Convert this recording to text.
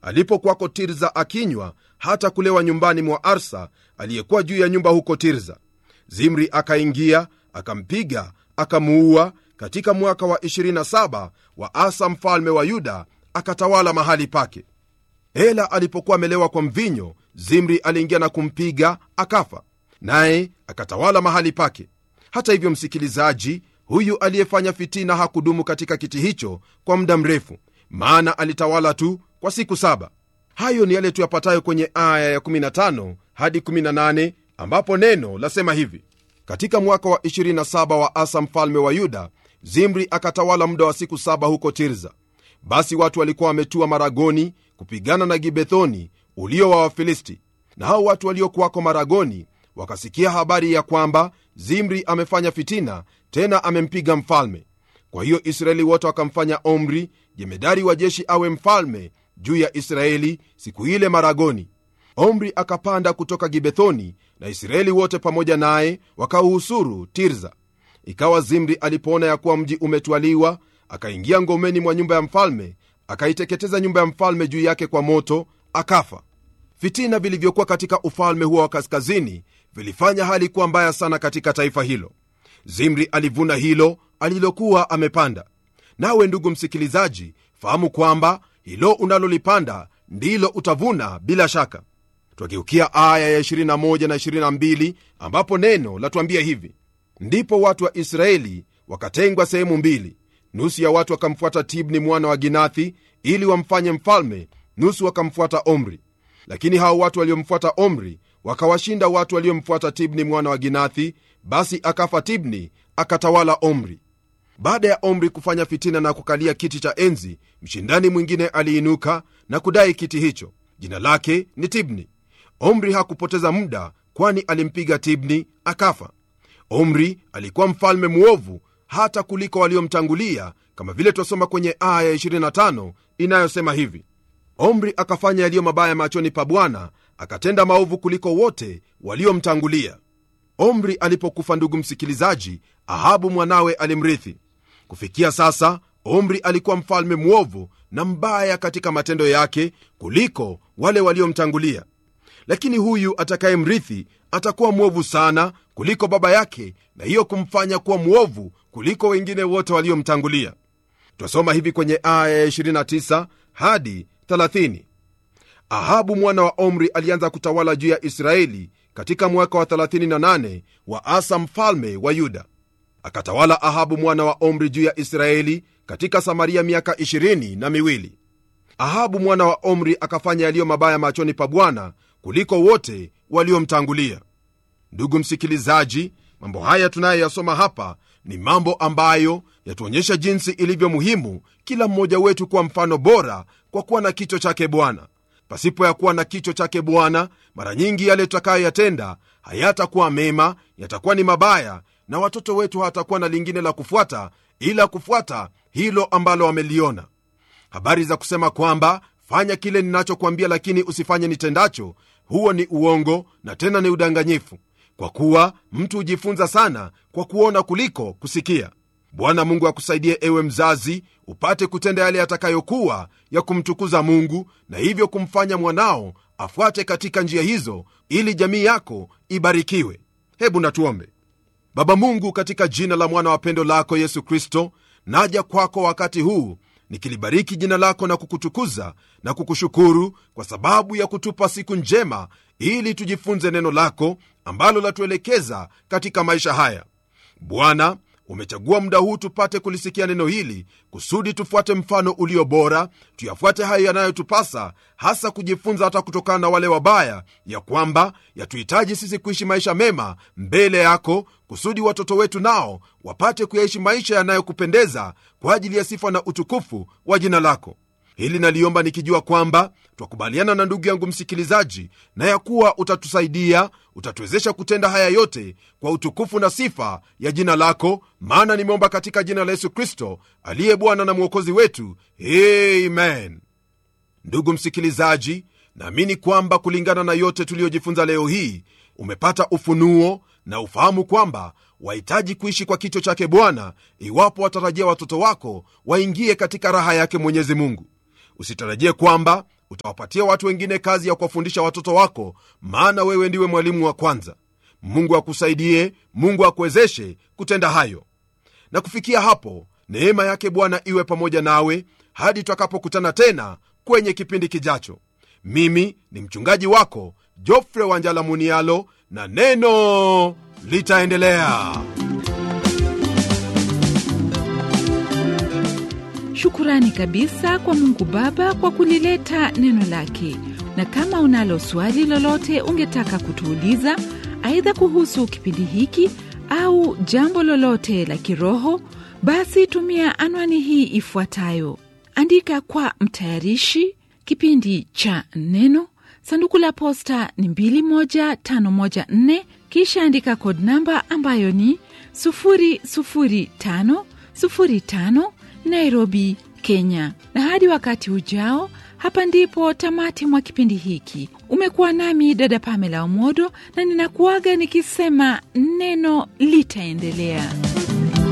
alipokwako tirza akinywa hata kulewa nyumbani mwa arsa aliyekuwa juu ya nyumba huko tirza zimri akaingia akampiga akamuua katika mwaka wa 27 wa asa mfalme wa yuda akatawala mahali pake ela alipokuwa amelewa kwa mvinyo zimri aliingia na kumpiga akafa naye akatawala mahali pake hata hivyo msikilizaji huyu aliyefanya fitina hakudumu katika kiti hicho kwa muda mrefu maana alitawala tu kwa siku saba hayo ni yale tuyapatayo kwenye aya ya 15 hadi 18 ambapo neno lasema hivi katika mwaka wa 27 wa asa mfalme wa yuda zimri akatawala muda wa siku saba huko tirza basi watu walikuwa wametua maragoni kupigana na gibethoni ulio wa wafilisti na hao watu waliokuwako maragoni wakasikia habari ya kwamba zimri amefanya fitina tena amempiga mfalme kwa hiyo israeli wote wakamfanya omri jemedari wa jeshi awe mfalme juu ya israeli siku ile maragoni omri akapanda kutoka gibethoni na israeli wote pamoja naye wakauhusuru tirza ikawa zimri alipoona ya kuwa mji umetwaliwa akaingia ngomeni mwa nyumba ya mfalme akaiteketeza nyumba ya mfalme juu yake kwa moto akafa fitina vilivyokuwa katika ufalme huo wa kaskazini vilifanya hali kuwa mbaya sana katika taifa hilo zimri alivuna hilo alilokuwa amepanda nawe ndugu msikilizaji fahamu kwamba hilo unalolipanda ndilo utavuna bila shaka twageukia aya ya 21 na 22 ambapo neno latuambia hivi ndipo watu wa israeli wakatengwa sehemu mbili nusu ya watu wakamfuata tibni mwana wa ginathi ili wamfanye mfalme nusu wakamfuata omri lakini hao watu waliomfuata omri wakawashinda watu waliomfuata tibni mwana wa ginathi basi akafa tibni akatawala omri baada ya omri kufanya fitina na kukalia kiti cha enzi mshindani mwingine aliinuka na kudai kiti hicho jina lake ni tibni omri hakupoteza muda kwani alimpiga tibni akafa omri alikuwa mfalme mwovu hata kuliko waliomtangulia kama vile twasoma kwenye aya 25 inayosema hivi omri akafanya yaliyo mabaya machoni pa bwana akatenda maovu kuliko wote waliomtangulia omri alipokufa ndugu msikilizaji ahabu mwanawe alimrithi kufikia sasa omri alikuwa mfalme mwovu na mbaya katika matendo yake kuliko wale waliomtangulia lakini huyu atakayemrithi atakuwa mwovu sana kuliko baba yake na hiyo kumfanya kuwa mwovu kuliko wengine wote waliomtangulia twasoma hivi kwenye aya ya 29 hadi 30 ahabu mwana wa omri alianza kutawala juu ya israeli katika mwaka wa 38 wa asa mfalme wa yuda akatawala ahabu mwana wa omri juu ya israeli katika samaria miaka 20 na miwili ahabu mwana wa omri akafanya yaliyo mabaya machoni pa bwana kuliko wote waliomtangulia ndugu msikilizaji mambo haya tunayoyasoma hapa ni mambo ambayo yatuonyesha jinsi ilivyo muhimu kila mmoja wetu kuwa mfano bora kwa kuwa na kicho chake bwana pasipo ya kuwa na kicho chake bwana mara nyingi yale tutakayoyatenda hayatakuwa mema yatakuwa ni mabaya na watoto wetu hawatakuwa na lingine la kufuata ila kufuata hilo ambalo wameliona habari za kusema kwamba fanya kile ninachokwambia lakini usifanye nitendacho huo ni uongo na tena ni udanganyifu kwa kuwa mtu hujifunza sana kwa kuona kuliko kusikia bwana mungu akusaidie ewe mzazi upate kutenda yale yatakayokuwa ya kumtukuza mungu na hivyo kumfanya mwanao afuate katika njia hizo ili jamii yako ibarikiwe hebu natuombe baba mungu katika jina la mwana wa pendo lako yesu kristo naja kwako wakati huu nikilibariki jina lako na kukutukuza na kukushukuru kwa sababu ya kutupa siku njema ili tujifunze neno lako ambalo latuelekeza katika maisha haya bwana umechagua muda huu tupate kulisikia neno hili kusudi tufuate mfano ulio bora tuyafuate hayo yanayotupasa hasa kujifunza hata kutokana na wale wabaya ya kwamba yatuhitaji sisi kuishi maisha mema mbele yako kusudi watoto wetu nao wapate kuyaishi maisha yanayokupendeza kwa ajili ya sifa na utukufu wa jina lako hili naliomba nikijua kwamba twakubaliana na ndugu yangu msikilizaji na ya kuwa utatusaidia utatuwezesha kutenda haya yote kwa utukufu na sifa ya jina lako maana nimeomba katika jina la yesu kristo aliye bwana na mwokozi wetu amen ndugu msikilizaji naamini kwamba kulingana na yote tuliyojifunza leo hii umepata ufunuo na ufahamu kwamba wahitaji kuishi kwa kicho chake bwana iwapo watarajia watoto wako waingie katika raha yake mwenyezi mungu usitarajie kwamba utawapatia watu wengine kazi ya kuwafundisha watoto wako maana wewe ndiwe mwalimu wa kwanza mungu akusaidie mungu akuwezeshe kutenda hayo na kufikia hapo neema yake bwana iwe pamoja nawe hadi tutakapokutana tena kwenye kipindi kijacho mimi ni mchungaji wako jofre wanjala munialo na neno litaendelea shukurani kabisa kwa mungu baba kwa kulileta neno lake na kama unalo swali lolote ungetaka kutuuliza aidha kuhusu kipindi hiki au jambo lolote la kiroho basi tumia anwani hii ifuatayo andika kwa mtayarishi kipindi cha neno sanduku la posta ni 21514 kisha andika kod namba ambayo ni 00505 nairobi kenya na hadi wakati ujao hapa ndipo tamati mwa kipindi hiki umekuwa nami dada pamela omodo na ninakuaga nikisema neno litaendelea